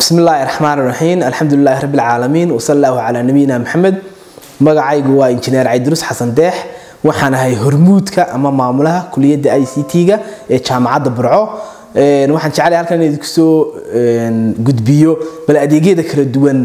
bismi illaahi raxmaan raxiim alxamdulilaahi rabbi alcaalamiin wasala allahu calaa nabiyina maxamed magacaygu waa injineer cabdirus xasan deex waxaan ahay hormuudka ama maamulaha kuliyadda i c t-ga ee jaamacadda burco waxaan jeclay halkan in idinku soo gudbiyo bal adeegyada kala duwan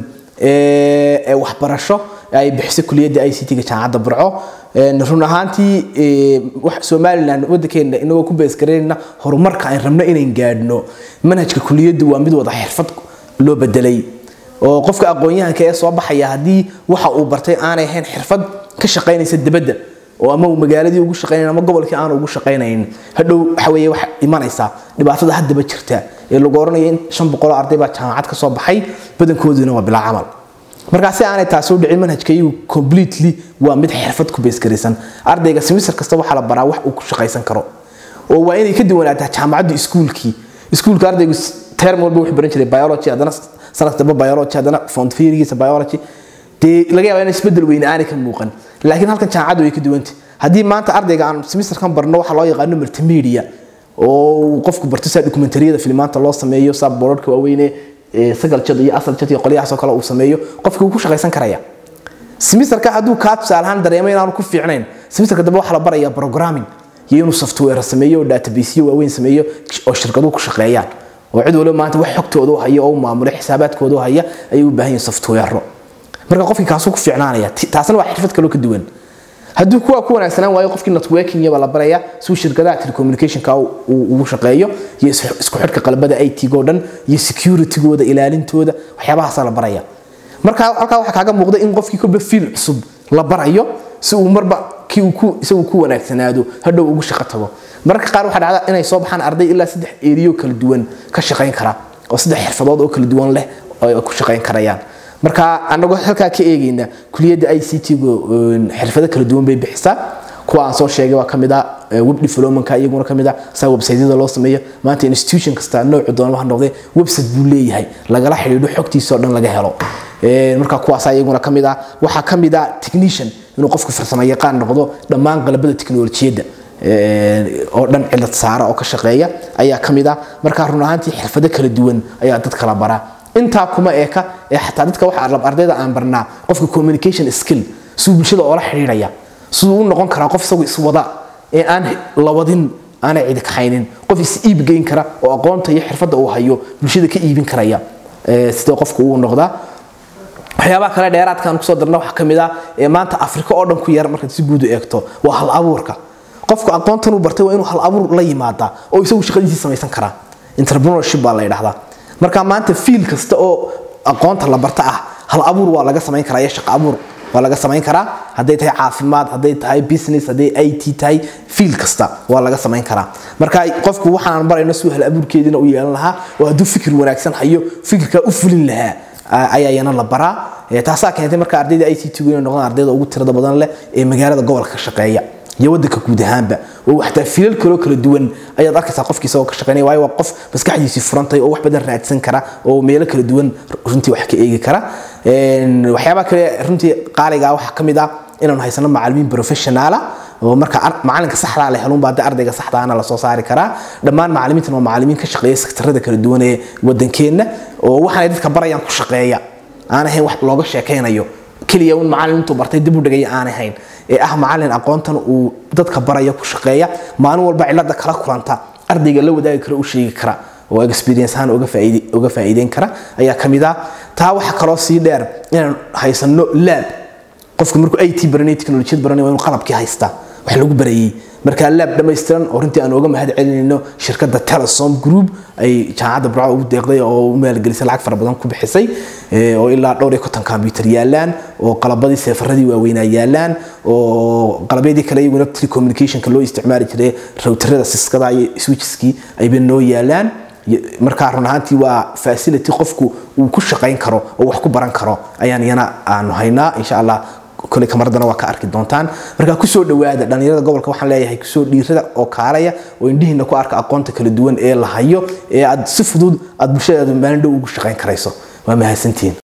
ee waxbarasho ay bixiso kuliyadda i c t-ga jaamacadda burco run ahaantii somalilan wadankeena inagoo ku beesgareynna horumarka aan rabno inayn gaadhno manhajka kuliyaddu waa mid wada xirfad loo bedelay oo qofka aqoon-yahanka ee soo baxaya haddii waxa uu bartay aanay ahayn xirfad ka shaqaynaysa dibadda oo ama uu magaaladii ugu shaqaynayn ama gobolkii aanu ugu shaqaynayn hadhow waxa weeye wax imanaysa dhibaatada haddaba jirta ee lagu oranaya in shan boqoloo arday baa jaamacad ka soo baxay badankooduna waa bilaa camal markaa si aanay taasi u dhicin manhajka iyagu completely waa mid xirfad ku beesgaraysan ardayga semester kasta waxaa la baraa wax uu ku shaqaysan karo oo waa inay ka duwanaataa jaamacaddu iskuulkii iskuulka ardaygu term walba wuxuu baran jiray biology haddana sanad damba biology haddana font theorygiisa biology dee laga yaabaa in isbedel weyne aanay ka muuqan laakiin halkan jaamacaddu way ka duwantay haddii maanta ardayga aan semesterkan barno waxa loo yaqaano multimedia oo qofku barto saa dokumentariyada filimaanta loo sameeyo saa boorarka waaweyne sagal jad iyo asal jad iyo qolyahaasoo kale uu sameeyo qofkii wuu ku shaqaysan karaya semesterka hadduu kaa tusaalahaan dareemo inaanu ku fiicnayn semesterka dambe waxaa la barayaa programming iyo inuu software sameeyo oo databaseyo waaweyn sameeyo oo shirkaduhu ku shaqeeyaan oo cid waliba maanta wax xogtooda u haya oo u maamulo xisaabaadkooda u haya ayay u baahan yihin software marka qofkii kaasuu ku fiicnaanaya taasna waa xirfad kaloo ka duwan hadduu kuwa ku wanaagsanaan waayo qofkii networking baa la baraya suu shirkadaha telecommunicationka ugu shaqeeyo iyo isku xidhka qalbada it-go dhan iyo securitygooda ilaalintooda waxyaabahaasaa la baraya marka halkaa waxaa kaaga muuqda in qofkii kolba fiil cusub la barayo si uu marba kii uu isagu ku wanaagsanaado hadhow ugu shaqo tago mararka qaar waxaa dhacda inay soo baxaan arday ilaa saddex eriyo kala duwan ka shaqayn kara oo saddex xirfadood oo kala duwan leh oo ay ku shaqayn karayaan marka anagoo halkaa ka eegayna kuliyadda i c t-gu xirfado kala duwan bay bixisaa kuwa aan soo sheegay waa kamid ah web developmentka iyaguna kamid ah saa websiteyada loo sameeyo maanta institution kasta noocu doona waxa noqday website buu leeyahay lagala xidhiidho xogtiisa oo dhan laga helo marka kuwaasa iyaguna kamid ah waxaa kamid ah technician inuu qofku farsamo yaqaan noqdo dhammaan qalabada teknolojiyadda oo dhan cilad saara oo ka shaqeeya ayaa kamid ah marka run ahaantii xirfado kala duwan ayaa dad kala baraa intaa kuma eeka ee xataa dadka waxa ardayda aan barnaa qofka communication skill siduu bulshada oola xidhiidhaya siduu u noqon karaa qof isagu iswada ee aan lawadin aanay cidi kaxaynin qof is iib geyn kara oo aqoonta iyo xirfadda uu hayo bulshada ka iibin karaya sidee qofku uu noqdaa waxyaabaha kale dheeraadkaan kusoo darna waxaa kamid ah ee maanta afrika oo dhan ku yar markaad si guud u eegto waa hal abuurka qofku aqoontan uu bartay waa inuu hal abuur la yimaadaa oo isagu shaqadiisii samaysan karaa entrepreneurship baa la yidhahdaa marka maanta fiil kasta oo aqoonta la barta ah hal abuur waa laga samayn karaa iyo shaqo abuur waa laga samayn karaa hadday tahay caafimaad hadday tahay business hadday i t tahay fiil kasta waa laga samayn karaa marka qofku waxaan barayno si hal abuurkeediina u yeelan lahaa oo hadduu fikir wanaagsan hayo fikirkaa u fulin lahaa ayaa yana la baraa taasaa keentay marka ardayda i t t inay noqdaan ardayda ugu tirada badan leh ee magaalada gobolka ka shaqeeya iyo wadanka guud ahaanba oo xataa filal kaloo kala duwan ayaad arkaysaa qofkii isagoo ka shaqeynaya waayo waa qof maskaxdiisii furantay oo wax badan raadsan kara oo meelo kala duwan runtii wax ka eegi kara waxyaabaha kale runtii qaaliga waxaa ka mid ah inaanu haysano macalimiin professionaala oo marka macalinka saxdaa la helun baa ardayga saxdaana lasoo saari karaa dhammaan macalimiintan waa macalimiin ka shaqeeya sektarada kala duwan ee wadankeenna oo waxaanay dadka barayaan ku shaqeeya aan ahayn wax looga sheekaynayo keliya un macalin intuu bartay dib u dhigaya aan ahayn ee ah macalin aqoontan uu dadka baraya ku shaqeeya maalin walba cilada kala kulanta ardayga la wadaagi kara u sheegi kara oo experience ahaan uga faa'iideyn kara ayaa ka mid ah taa waxa kaloo sii dheer inaan haysano laab qofka markuu i t baranay teknolojiyad baranay waa inuu qalabkii haystaa wax lagu barayay markaa laab dhammaystiran oo runtii aan uga mahad celinayno shirkadda telesom group ay jaamacadda burco ugu deeqday oo u maalgelisay lacag fara badan ku bixisay oo ilaa dhowr iyo konton combyuter yaalaan oo qalabadii seefaradii waaweynaa yaalaan oo qalabyadii kale iyaguna telecommunicationka loo isticmaali jiray rawtarada siskada iyo switcheskii ayba noo yaalaan markaa run ahaantii waa facility qofku uu ku shaqayn karo oo wax ku baran karo ayaan iyana aanu haynaa insha allah kole kamaradana waa ka arki doontaan markaa kusoo dhawaada dhalinyarada gobolka waxaan leeyahay kusoo dhiirada oo kaalaya oo indhihiina ku arka aqoonta kala duwan ee la hayo ee aad si fudud aad bulshadaada maalin dhow ugu shaqayn karayso waa mahadsantihiin